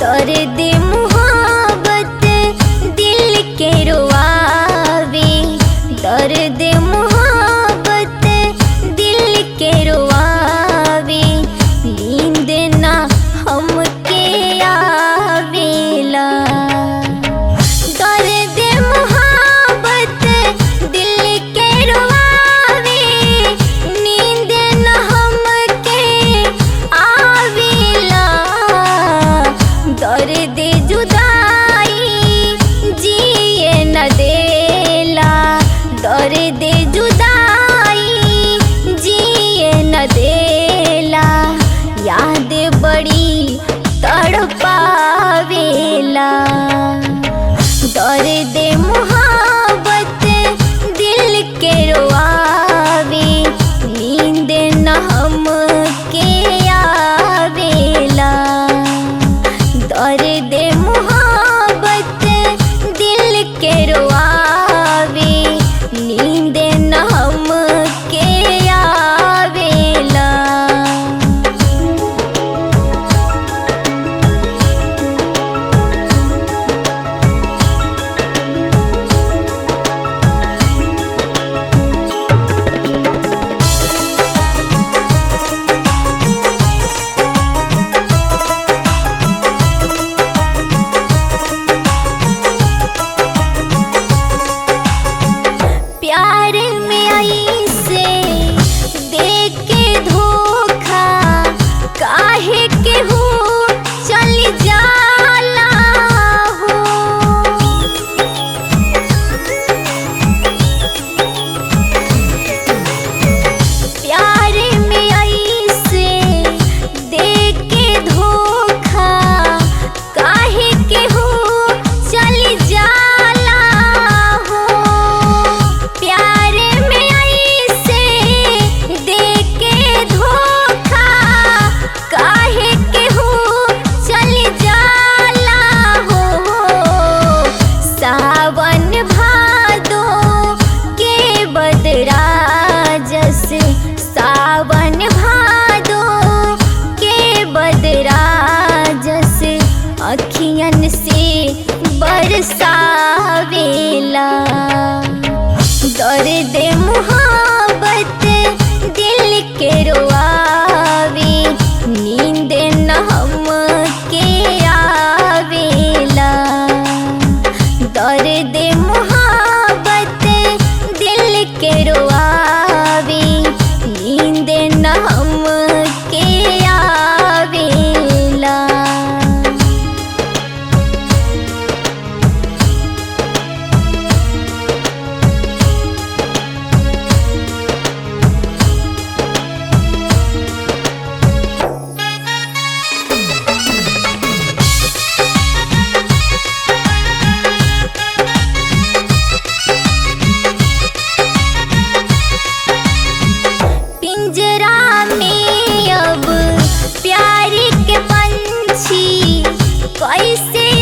दर्द मुहाबत दिल के रोआवे दर्द मुहाबत दिल के रोआवे नींद ना हमके आवेला दर्द मुहाबत दिल के रोआवे नींद न हमके आवेला दर्द जुदाई जिए न देला दर्द जुदाई जिए न देला याद बड़ी तड़पावेला दर्द मुहाबत दिल के रोआवे नींद न हमके आवेला दर्द मुहाबत दिल के रोआवे नींद न हमके आवेला प्यार में आई से दे के धोखा काहे के हो चल जाला हो प्यार में आई से दे के धोखा काहे के हो चल जाला हो प्यार में आई से दे के धोखा काहे के हो चल जाला हो सावन भादो के बदरा जैसे सावन भादो के बदरा जैसे अखियन से बरसावेला दर्द मुहाबत दिल के रोआवे नींद न हमके आवेला दर्द मुहाबत दिल के रोआवे नींद न हमके आवेला पिंजरा में अब प्यार के पंछी कैसे